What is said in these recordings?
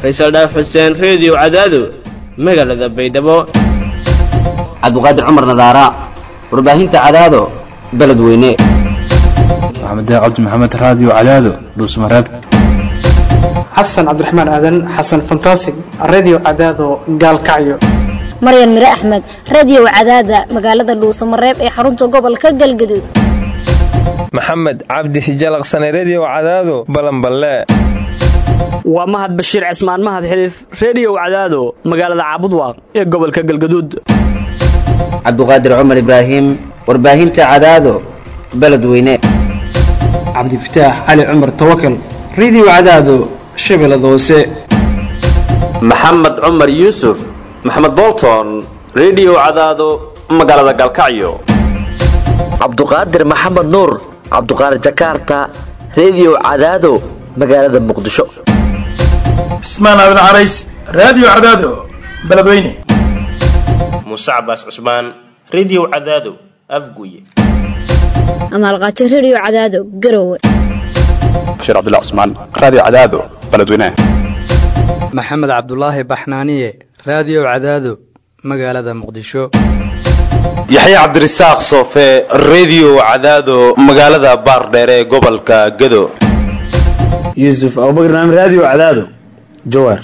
faysal dhaaf xuseen reediyo cadaado magaalada baydhabo cabdiqaadir cumar nadaara warbaahinta cadaado beledweyne maxamed cabdi maxamed raadiyo cadaado dhuusmareeb xasan cabdiraxmaan aadan xasan fantasig redio cadaado gaalkacyo maryan mire axmed radiyow cadaada magaalada dhuusamareeb ee xarunta gobolka galgaduud maxamed cabdi hijalaqsane rediyow cadaado balanballe waa mahad bashiir cismaan mahad xiliif rediyow cadaado magaalada caabudwaaq ee gobolka galgaduud cabdiqaadir cumar ibraahim warbaahinta cadaado beledweyne cabdifataax cali cumar tawakal redio cadaado shabeellada hoose maxamed cumar yuusuf maxamed bolton rediyow cadaado magaalada galkacyo cabduqaadir maxamed nuur cabduqaadir jakarta rediyow cadaado magaalada muqdisho cismaan aadan carays raadiyo cadaado beledweyne muuse cabaas cusmaan rediyow cadaado afguye amaalqaajo rediyo cadaado garowe bashiir cabdilla cusmaan raadiyo cadaado beledweyne maxamed cabdulaahi baxnaaniye raadiyow cadaado magaalada muqdisho yaxya cabdirasaaq soofe rediyo cadaado magaalada baardheere ee gobolka gado yuusuf abubakr naam raadiyo cadaado jawaar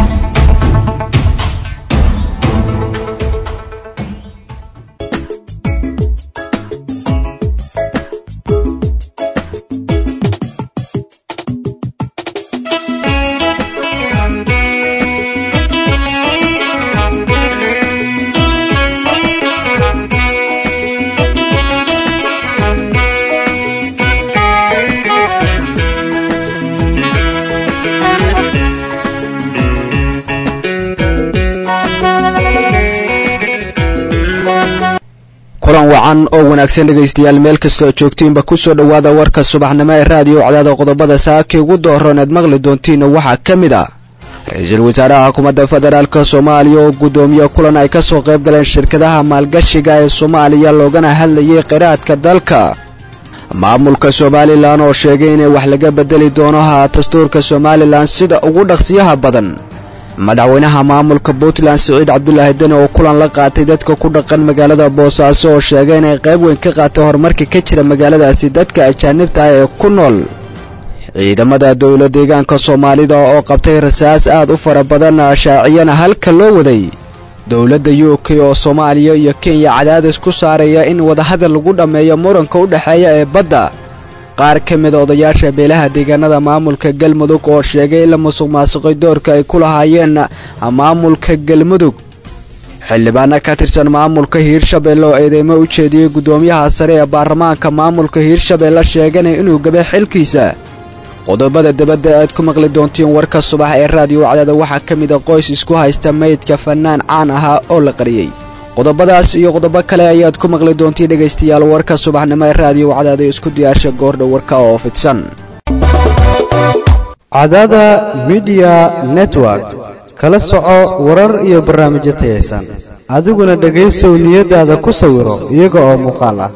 kulan wacan oo wanaagsan dhegaystayaal meel kastoo joogtiinba kusoo dhowaada warka subaxnimo ee raadiyo cadaada qodobada saakii ugu dooroon eed maqli doontiin waxaa ka mid ah ra-iisul wasaaraha xukuumadda federaalk soomaaliya oo guddoomiye kulan ay ka soo qayb galeen shirkadaha maalgashiga ee soomaaliya loogana hadlayay qiraadka dalka maamulka somalilan oo sheegay inay wax laga bedeli doono haa dastuurka somalilan sida ugu dhaqsiyaha badan madaxweynaha maamulka puntland siciid cabdulaahi deni oo kulan la qaatay dadka ku dhaqan magaalada boosaaso oo sheegay inay qayb weyn ka qaatay horumarka ka jira magaaladaasi dadka ajaanibta ah ee ku nool ciidamada dowla deegaanka soomaalida oo qabtay rasaas aad u fara badan shaaciyana halka loo waday dowladda u k oo soomaaliya iyo kenya cadaadis ku saaraya in wadahadal lagu dhammeeyo muranka u dhexeeya ee badda qaar ka mida odayaasha beelaha deegaanada maamulka galmudug oo sheegay in la musuq maasuqay doorka ay ku lahaayeen maamulka galmudug xildhibaana ka tirsan maamulka hiirshabeelle oo eedeymo u jeediyey guddoomiyaha sare ee baarlamaanka maamulka hiirshabeelle sheeganay inuu gabay xilkiisa qodobada dibadda aad ku maqli doontiin warka subax ee raadiyo cadaada waxaa ka mid a qoys isku haysta meydka fannaan caan ahaa oo la qariyey qodobadaas iyo qodobo kale ayaad ku maqli doontiin dhegaystayaal warka subaxnimo ee raadiyo cadaada isku diyaarsha goordha warka oo fidsan cadaada midiya network kala soco warar iyo barnaamijyo tayaysan adiguna dhegaysow niyadaada ku sawiro iyaga oo muuqaal ah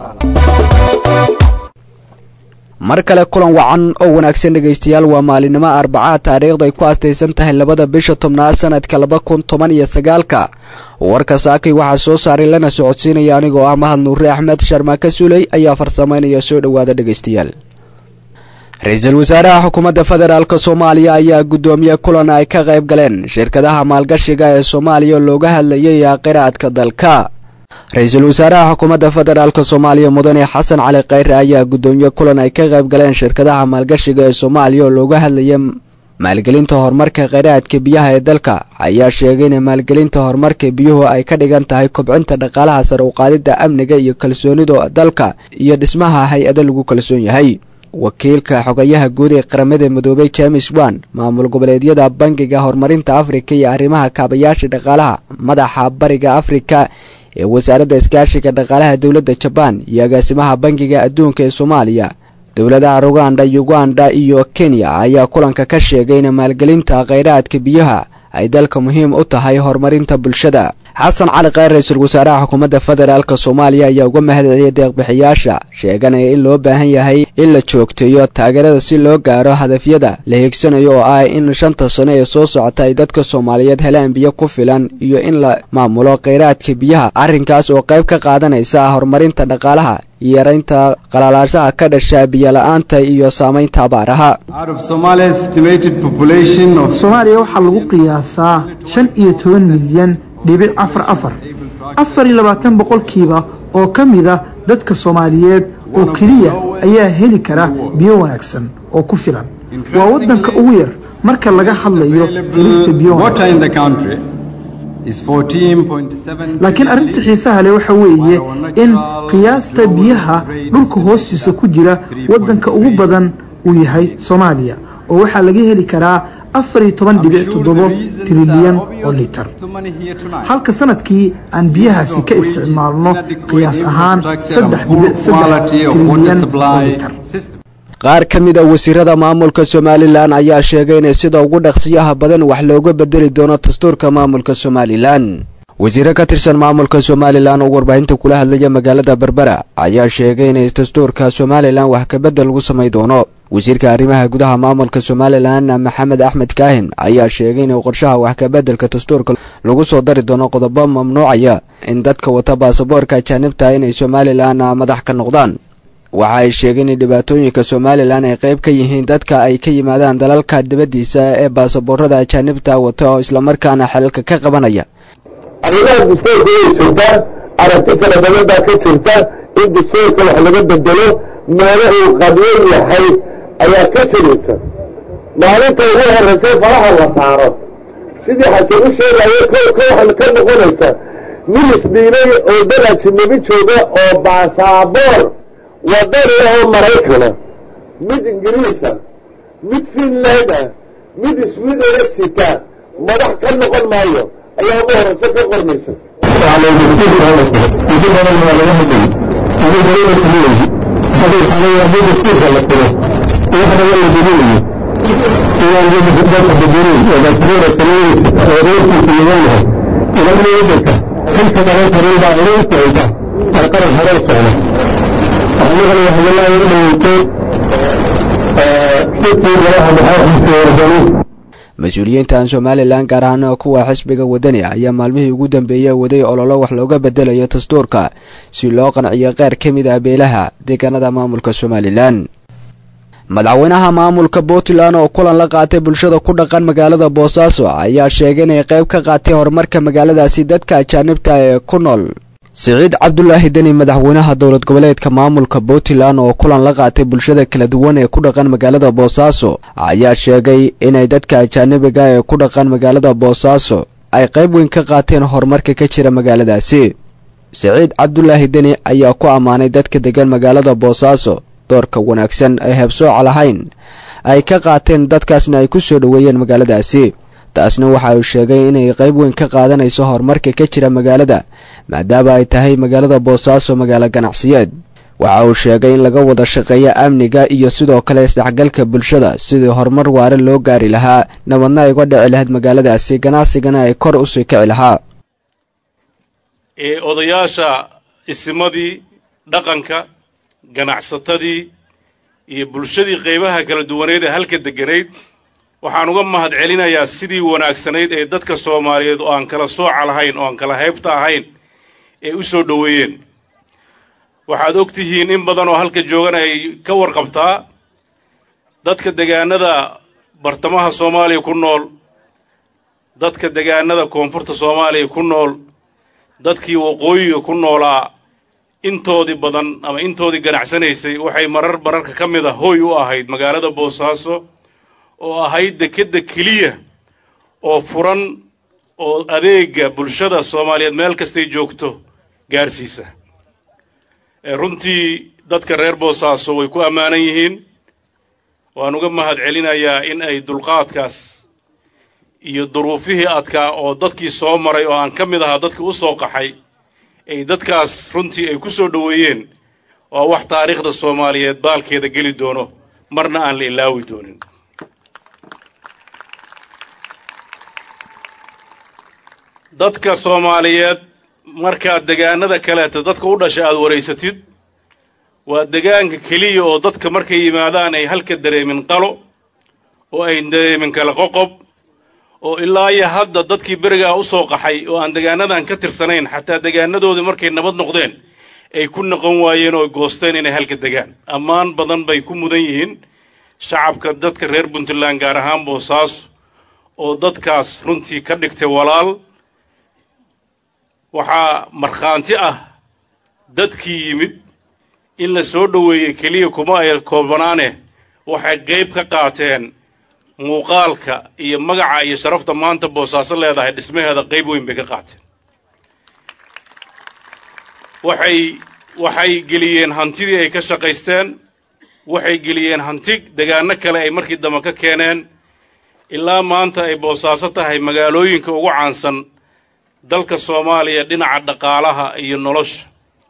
mar kale kulan wacan oo wanaagsan dhegaystayaal waa maalinimo arbacaa taariikhda ay ku aastaysan tahay labada bisha tobnaad sanadka laba kun toban iyo sagaalka warka saakay waxaa soo saaray lana socodsiinaya anigoo ah mahad nuure axmed sharmaaka suley ayaa farsamaynaya soo dhowaada dhegaystayaal ra-iisul wasaaraha xukuumadda federaalk soomaaliya ayaa guddoomiye kulan ay ka qayb galeen shirkadaha maalgashiga ee soomaaliya looga hadlayay qiraadka dalka ra-iisul wasaaraha xukuumadda federaalk soomaaliya mudane xasan cali khayre ayaa guddoomiye kulan ay ka qayb galeen shirkadaha maalgashiga ee soomaaliya oo looga hadlaya maalgelinta horumarka kheyraadka biyaha ee dalka ayaa sheegay in maalgelinta horumarka biyuhu ay ka dhigan tahay kobcinta dhaqaalaha sare uqaadida amniga iyo kalsoonida dalka iyo dhismaha hay-ado lagu kalsoon yahay wakiilka xogayaha guud ee qaramada midoobay james wan maamul goboleedyada bangiga horumarinta afrika iyo arrimaha kaabayaasha dhaqaalaha madaxa bariga afrika ee wasaaradda iskaashiga dhaqaalaha dowladda jabaan iyo agaasimaha bangiga adduunka ee soomaaliya dowladaha ruganda uganda iyo kenya ayaa kulanka ka sheegay in maalgelinta kheyraadka biyaha ay dalka muhiim u tahay horumarinta bulshada xasan cali kheyr ra-iisul wasaaraha xukuumadda federaalk soomaaliya ayaa uga mahadceliyay deeqbixiyaasha sheeganaya in loo baahan yahay in la joogteeyo taageerada si loo gaaro hadafyada la hiigsanayo oo ah in shanta sano ee soo socota ay dadka soomaaliyeed helaan biyo ku filan iyo in la maamulo kheyraadka biyaha arrinkaas oo qayb ka qaadanaysa horumarinta dhaqaalaha iyo yaraynta qalalaashaha ka dhasha biyola-aanta iyo saamaynta abaaraha soomaaliya waxaa lagu qiyaasaa shan iyo toban milyan dhibic afar afar afar iyo labaatan boqolkiiba oo ka mid a dadka soomaaliyeed oo keliya ayaa heli kara biyo wanaagsan oo ku filan waa waddanka ugu yar marka laga hadlayo helista biyo wanaagsan laakiin arrinta xiisaha leh waxa weeye in qiyaasta biyaha dhulka hoostiisa ku jira waddanka ugu badan uu yahay soomaaliya oo waxaa laga heli karaa afar iyo toban dhibic toddobo trilyan oo litar halka sanadkii aan biyahaasi ka isticmaalno qiyaas ahaan saddex dhibic saddex trilyan oo litar qaar ka mid a wasiirada maamulka somalilan ayaa sheegay inay sida ugu dhaqsiyaha badan wax looga bedeli doono dastuurka maamulka somalilan wasiire ka tirsan maamulka somalilan oo warbaahinta kula hadlaya magaalada berbera ayaa sheegay inay dastuurka somalilan wax kabedel lagu samay doono wasiirka arrimaha gudaha maamulka somalilan maxamed axmed kaahin ayaa sheegay in qorshaha wax kabedelka dastuurka lagu soo dari doono qodobo mamnuucaya in dadka wata baasaboorka ajaanibta inay somalilan madax ka noqdaan waxa ay sheegeen in dhibaatooyinka somalilan ay qayb ka yihiin dadka ay ka yimaadaan dalalka dibaddiisa ee baasaboorada ajaanibta wata oo islamarkaana xelalka ka qabanaya arrimaha dastuurka way jirtaa aragti kala badan baa ka jirta in dastuurka wax laga bedelo meelo uu qadyan yahay ayaa ka jiraysa maalinta ugu horreysay faraha la saaro sidii xasan u sheegayo kow ka waxan ka noqonaysa nin isdhiilay oo dal ajinabi jooga oo baasaboor wadani oo maraykana mid ingiriisa mid finland ah mid swidana sita madax ka noqon maayo ayaa ugu horeysa ka qormaysa mas-uuliyiintan somalilan gaar ahaan kuwa xisbiga wadani ayaa maalmihii ugu dambeeyey waday ololo wax looga bedelayo dastuurka si loo qanciyo qaar ka mid ah beelaha deegaanada maamulka somalilan madaxweynaha maamulka puntland oo kulan la qaatay bulshada ku dhaqan magaalada boosaaso ayaa sheegay inay qayb ka qaatay horumarka magaaladaasi dadka ajaanibta ee ku nool siciid cabdulaahi deni madaxweynaha dowlad goboleedka maamulka puntland oo kulan la qaatay bulshada kala duwan ee ku dhaqan magaalada boosaaso ayaa sheegay inay dadka ajaanibiga ee ku dhaqan magaalada boosaaso ay qayb weyn ka qaateen horumarka ka jira magaaladaasi siciid cabdulaahi deni ayaa ku ammaanay dadka degan magaalada boosaaso doorka wanaagsan ee heebsooca lahayn ay ka qaateen dadkaasna ay ku soo dhoweeyeen magaaladaasi taasna waxa uu sheegay inay qayb weyn ka qaadanayso horumarka ka jira magaalada maadaama ay tahay magaalada boosaaso magaalo ganacsiyeed waxa uu sheegay in laga wada shaqeeyo amniga iyo sidoo kale isdhexgalka bulshada sidii horumar waare loo gaari lahaa nabadna ay uga dhici lahayd magaaladaasi ganacsigana ay kor usii kici lahaa ee odayaasha isimadii dhaqanka ganacsatadii iyo bulshadii qaybaha kala duwaneed ee halka degganayd waxaan uga mahad celinayaa sidii wanaagsanayd ee dadka soomaaliyeed oo aan kala sooca lahayn oo aan kala haybta ahayn ee u soo dhoweeyeen waxaad og tihiin in badan oo halka joogan ay ka warqabtaa dadka degaanada bartamaha soomaaliya ku nool dadka degaanada koonfurta soomaaliya ku nool dadkii waqooyiga ku noolaa intoodii badan ama intoodii ganacsanaysay waxay marar mararka ka mid a hooy u ahayd magaalada boosaaso oo ahayd dekedda keliya oo furan oo adeega bulshada soomaaliyeed meel kastay joogto gaarsiisa runtii dadka reer boosaaso way ku ammaanan yihiin waan uga mahad celinayaa in ay dulqaadkaas iyo duruufihii adkaa oo dadkii soo maray oo aan ka mid ahaa dadkii u soo qaxay ay dadkaas runtii ay ku soo dhoweeyeen waa wax taariikhda soomaaliyeed baalkeeda geli doono marna aan la ilaawi doonin dadka soomaaliyeed markaad degaanada kaleeta dadka u dhasha aad waraysatid waa degaanka keliya oo dadka markay yimaadaan ay halka dareemin qalo oo ay dareemin kala qoqob oo ilaa iyo hadda dadkii berigaa u soo qaxay oo aan degaanadan ka tirsanayn xataa degaanadoodii markay nabad noqdeen ay ku noqon waayeen oo goosteen inay halka degaan ammaan badan bay ku mudan yihiin shacabka dadka reer puntland gaar ahaan boosaaso oo dadkaas runtii ka dhigtay walaal waxaa markhaanti ah dadkii yimid in la soo dhoweeyey keliya kuma ay koobanaane waxay qayb ka qaateen muuqaalka iyo magaca iyo sharafta maanta boosaaso leedahay dhismaheeda qayb weyn bay ka qaateen waxay waxay geliyeen hantidii ay ka shaqaysteen waxay geliyeen hanti degaano kale ay markii dambe ka keeneen ilaa maanta ay boosaaso tahay magaalooyinka ugu caansan dalka soomaaliya dhinaca dhaqaalaha iyo nolosha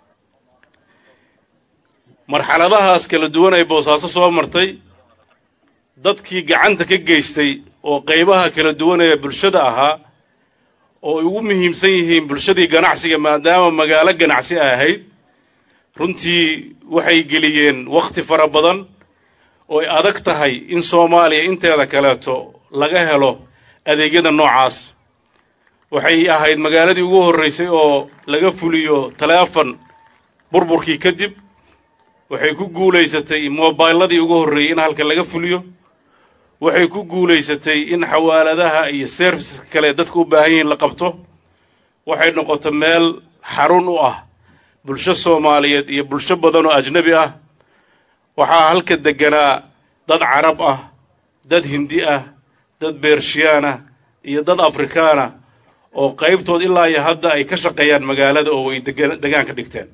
marxaladahaas kala duwan ay boosaaso soo martay dadkii gacanta ka geystay oo qaybaha kala duwan ee bulshada ahaa oo ay ugu muhiimsan yihiin bulshadii ganacsiga maadaama magaalo ganacsi ay ahayd runtii waxay geliyeen wakhti fara badan oo ay adag tahay in soomaaliya inteeda kaleeto laga helo adeegyada noocaas waxay ahayd magaaladii ugu horraysay oo laga fuliyo taleefon burburkii kadib waxay ku guulaysatay mobayladii ugu horreeyey in halka laga fuliyo waxay ku guulaysatay in xawaaladaha iyo serviceska kale dadka u baahan yihiin la qabto waxay noqotay meel xarun u ah bulsho soomaaliyeed iyo bulsho badan oo ajnebi ah waxaa halka degganaa dad carab ah dad hindi ah dad beershiyaan ah iyo dad afrikaan ah oo qaybtood ilaa iyo hadda ay ka shaqeeyaan magaalada oo way degaan ka dhigteen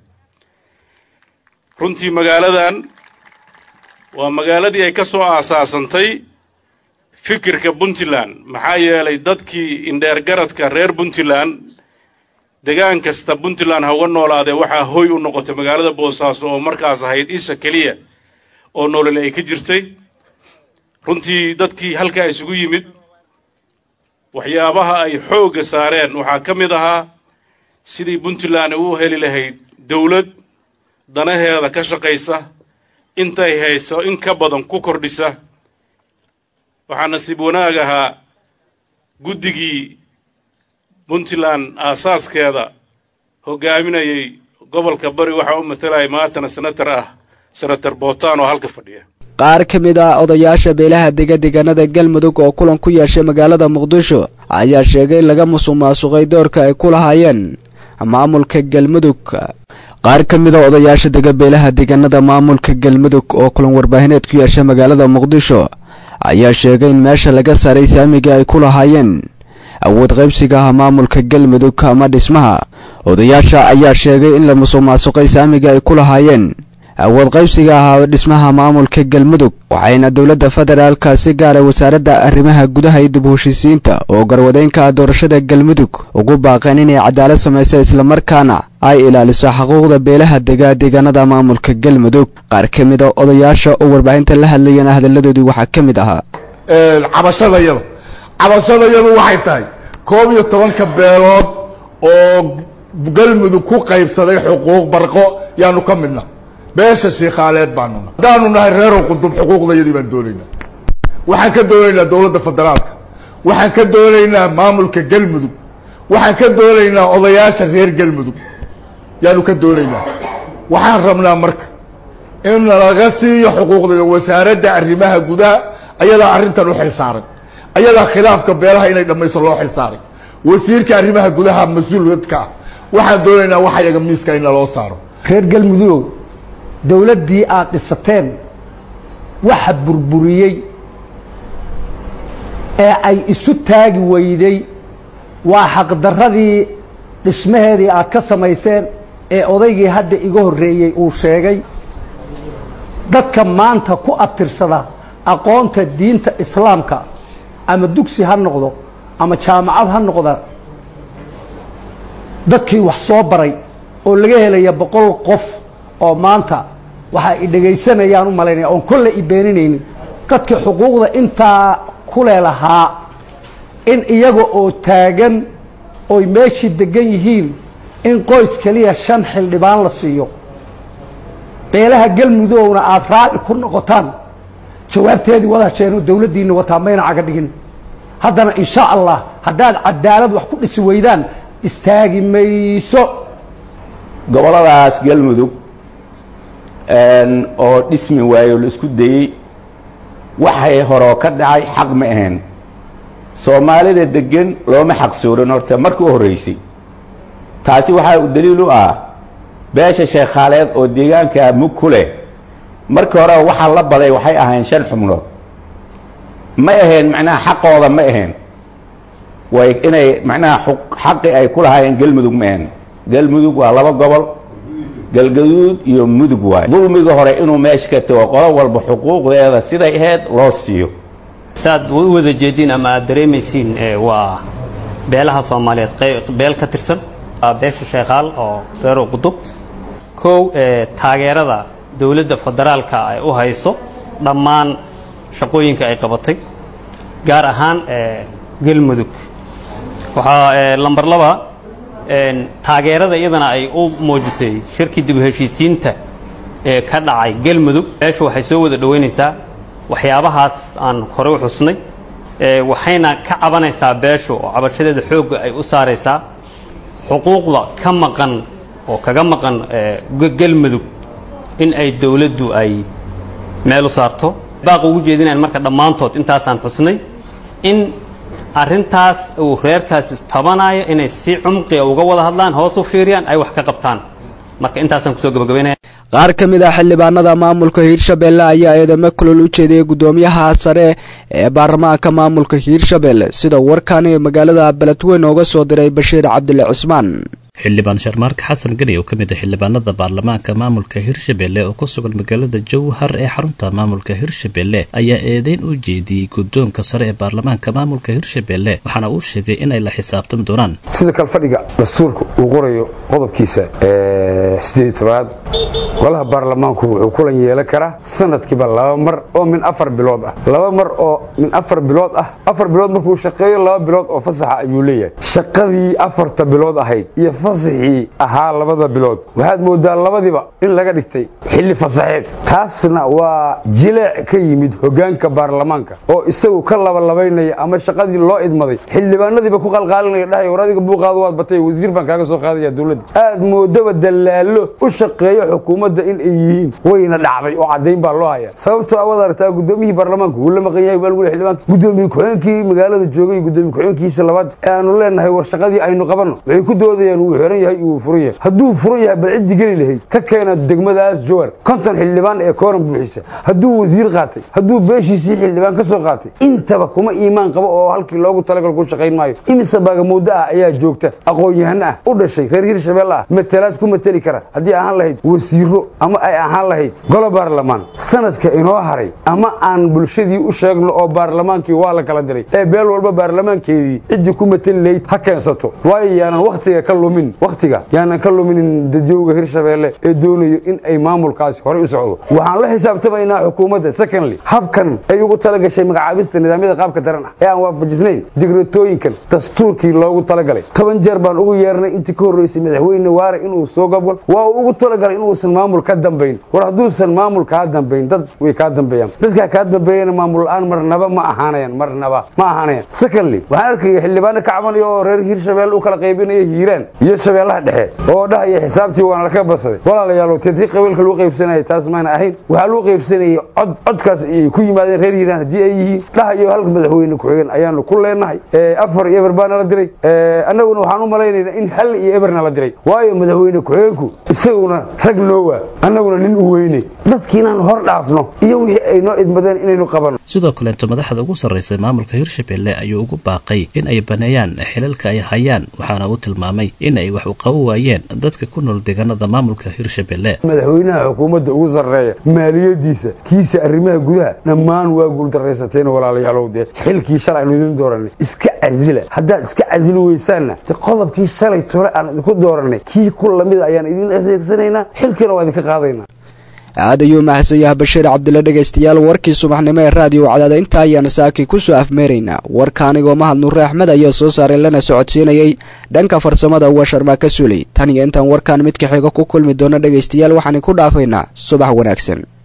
runtii magaaladan waa magaaladii ay ka soo aasaasantay fikirka puntland maxaa yeelay dadkii indheergaradka reer puntland degaan kasta puntland ha uga noolaadee waxaa hoy u noqotay magaalada boosaaso oo markaas ahayd isha keliya oo nolole ay ka jirtay runtii dadkii halkaa isugu yimid waxyaabaha ay xoogga saareen waxaa ka mid ahaa sidii puntland u heli lahayd dawlad danaheeda ka shaqaysa intay hayso in ka badan ku kordhisa waxaa nasiib wanaag ahaa guddigii puntland aasaaskeeda hoggaaminayay gobolka bari waxaa u matalayay maantana senatar ah senator bootaan oo halka fadhiya qaar ka mid ah odayaasha beelaha dega deegaanada galmudug oo kulan ku yeeshay magaalada muqdisho ayaa sheegay in laga musuqmaasuqay doorka ay ku lahaayeen maamulka galmudug qaar ka mid a odayaasha dega beelaha deegaanada maamulka galmudug oo kulan warbaahineed ku yeeshay magaalada muqdisho ayaa sheegay in meesha laga saaray saamiga ay ku lahaayeen awood qaybsiga ah maamulka galmudug ama dhismaha odayaasha ayaa sheegay in la musuqmaasuqay saamiga ay ku lahaayeen awood qaybsiga ahaa dhismaha maamulka galmudug waxayna dowladda federaalka si gaara wasaaradda arrimaha gudaha iyo dib u heshiisiinta oo garwadeynka doorashada galmudug ugu baaqeen inay cadaalad samaysa islamarkaana ay ilaaliso xuquuqda beelaha dega deegaanada maamulka galmudug qaar ka mid a odayaasha oo warbaahinta la hadlayana hadalladoodii waxaa ka mid ahaa cabashadayada cabashadayadu waxay tahay koob iyo tobanka beelood oo galmudug ku qaybsaday xuquuq barqo yaanu ka midna beesha shiikhaaleed baanu nahay haddaanu nahay reerow qudub xuquuqdayadii baan doonaynaa waxaan ka doonaynaa dowladda federaalka waxaan ka doonaynaa maamulka galmudug waxaan ka doonaynaa odayaasha reer galmudug yaanu ka doonaynaa waxaan rabnaa marka in laga siiyo xuquuqdayda wasaaradda arrimaha gudaha ayadaa arrintan u xil saaray ayadaa khilaafka beelaha inay dhammayso loo xil saaray wasiirka arrimaha gudaha mas-uuladka ah waxaan doonaynaa waxa yaga miiska in naloo saaro reer galmudugow dowladdii aad dhisateen waxa burburiyey ee ay isu taagi weyday waa xaqdarradii dhismaheedii aad ka samayseen ee odaygii hadda iga horreeyey uu sheegay dadka maanta ku abtirsada aqoonta diinta islaamka ama dugsi ha noqdo ama jaamacad ha noqda dadkii wax soo baray oo laga helaya boqol qof oo maanta waxa ay dhegaysanayaan u malaynaya oon kolle i beeninaynin dadkii xuquuqda intaa ku leelahaa in iyaga oo taagan oy meeshii degan yihiin in qoys keliya shan xildhibaan la siiyo beelaha galmudugowna aada raalli ku noqotaan jawaabteedii wadaasheenoo dowladdiinna wataa mayna caga dhigin haddana insha allah haddaad cadaalad wax ku dhisi weydaan istaagi mayso gobolladaas galmudug oo dhismi waayo la isku dayey waxay horoo ka dhacay xaq ma ahayn soomaalida degan looma xaqsoorin horta markii u horreysay taasi waxaa u daliil u ah beesha sheekhaaleed oo deegaanka mug ku leh markii hore waxaa la baday waxay ahayn shan xubnood ma ahayn macnaha xaqooda ma ahayn way inay macnaha xaqi ay ku lahaayeen galmudug ma ahayn galmudug waa laba gobol galgaduud iyo mudug waay dulmiga hore inuu meesha ka tago qolo walba xuquuqdeeda siday ahayd loo siiyo saad u wada jeediin ama aad dareemaysiin waa beelaha soomaaliyeed beel ka tirsan beesha sheekhaal oo reero qudub kow taageerada dowladda federaalka ay u hayso dhammaan shaqooyinka ay qabatay gaar ahaan galmudug waxaa lamber laba taageerada iyadana ay u muujisay shirkii dib u heshiisiinta ee ka dhacay galmudug beeshu waxay soo wada dhoweynaysaa waxyaabahaas aan hore u xusnay waxayna ka cabanaysaa beeshu oo cabashadeeda xoogga ay u saaraysaa xuquuqda ka maqan oo kaga maqan galmudug in ay dowladdu ay meel u saarto baaq ugu jeedinayan marka dhammaantood intaasaan xusnay in arrintaas uu reerkaasi tabanayo inay si cumqiga uga wada hadlaan hoos u fiiriyaan ay wax ka qabtaan marka intaasaan kusoo gabagabaynaya qaar ka mid ah xildhibaanada maamulka hiirshabelle ayaa eedamo kulol u jeediyey gudoomiyaha sare ee baarlamaanka maamulka hiirshabelle sida warkani magaalada beledweyn ooga soo diray bashiir cabdile cismaan xildhibaan sharmaarka xasan gani oo ka mid ah xildhibaanada baarlamaanka maamulka hirshabelle oo ku sugan magaalada jowhar ee xarunta maamulka hirshabelle ayaa eedeyn u jeediyey guddoonka sare ee baarlamaanka maamulka hirshabelle waxaana uu sheegay inay la xisaabtami doonaan sida kalfadhiga dastuurka uu qorayo qodobkiisa sideed tobaad golaha baarlamaanku wuxuu kulan yeelan karaa sanadkiiba laba mar oo min afar bilood ah laba mar oo min afar bilood ah afar bilood markuu shaqeeyo laba bilood oo fasaxa ayuu leeyahay shaqadii afarta bilood ahayd iyo fasaxii ahaa labada bilood waxaad moodaa labadiba in laga dhigtay xilli fasaxeed taasna waa jileec ka yimid hogaanka baarlamaanka oo isagu ka labalabaynaya ama shaqadii loo idmaday xildhibaanadiiba ku qalqaalinaya dhahay war adiga buuqaadu waad batay wasiir baan kaaga soo qaadaya dowladda aad moodaba dalaalo u shaqeeyo xukuumadda in ay yihiin wayna dhacday oo caddayn baa loo hayaa sababtoo awaad aragtaa gudoomiyihii baarlamaanka wuu la maqan yahay baa lagu xildhibaanka gudoomiye ku-xigeenkii magaalada joogay iyo gudoomiye ku-xigeenkiisa labaad ee aanu leenahay war shaqadii aynu qabanno waxay ku doodayaan wuu xiran yahay wuu furan yahay hadduu furan yahay bal ciddi geli lahayd ka keena degmadaas jowar konton xildhibaan ee kooran buuxisa hadduu wasiir qaatay hadduu beeshiisii xildhibaan ka soo qaatay intaba kuma iimaan qabo oo halkii loogu talagal ku shaqayn maayo imise baagamuuddo ah ayaa joogta aqoon-yahan ah u dhashay reer hirshabelle ah matalaad ku mateli kara haddii ahaan lahayd wasiiro ama ay ahaan lahayd golo baarlamaan sanadka inoo haray ama aan bulshadii u sheegno oo baarlamaankii waa la kala diray ee beel walba baarlamaankeedii ciddii ku mateli lahayd ha keensato waayo yaanan wakhtiga ka lumin wakhtiga yaanan ka luminin dadyoga hirshabelle ee doonayo in ay maamulkaasi horey u socdo waxaan la xisaabtamaynaa xukuumadda secondly habkan ay ugu talagashay magacaabista nidaamyada qaabka daran ah ee aan waafajisnayn digratooyinkan dastuurkii loogu talagalay toban jeer baan ugu yeernay intii ka horreysay madaxweyne waare inuu soo gobgol waa uu ugu talagalay inuusan maamul ka dambayn war hadduusan maamul kaa dambayn dad way kaa dambeeyaan dadkaa kaa dambeeyana maamul la-aan marnaba ma ahaanayaan marnaba ma ahaanayaan secondly waxaan arkaya xildhibaano ka cabanaya oo reer hiirshabelle u kala qaybinaya hiiraan iyo shabeellaha dhexe oo dhahaya xisaabtii waana laka basaday walaalayaalow teedkii qabiilka lagu qaybsanaya taas mayna ahayn waxaa lagu qaybsanayay cod codkaas ayay ku yimaadeen reer hiiraan haddii ay yihiin dhahayo halka madaxweyne ku-xigeen ayaanu ku leenahay afar iyo eber baana la diray annaguna waxaan u malaynaynaa in hal iyo eberna la diray waayo madaxweyne ku-xigeenku isaguna rag noowa annaguna nin u weyne dadkii inaan hor dhaafno iyo wixii ay noo idmadeen inaynu qabanno sidoo kaleeto madaxda ugu sarraysa maamulka hirshabelle ayuu ugu baaqay in ay baneeyaan xilalka ay hayaan waxaana uu tilmaamay in ay wax u qabo waayeen dadka ku nool deegaanada maamulka hirshabelle madaxweynaha xukuumadda ugu sarreeya maaliyadiisa kiisa arrimaha gudaha dhammaan waa guuldaraysateen walaalayaalow dee xilkii shalay aynu idin dooranay iska casila haddaad iska casili weysaanna de qodobkii shalay tole aan idinku dooranay kii ku lamida ayaan idin adeegsanaynaa xilkiina waa idinka qaadaynaa aad ayuu mahadsan yahay bashiir cabdille dhegaystayaal warkii subaxnimo ee raadiyo cadaada intaa ayaana saakii kusoo afmeeraynaa warka anigoo mahad nuure axmed ayaa soo saaray lana socodsiinayay dhanka farsamada waa sharmaaka suuley tan iyo intaan warkaan midka xiga ku kulmi doono dhegaystayaal waxaan ku dhaafaynaa subax wanaagsan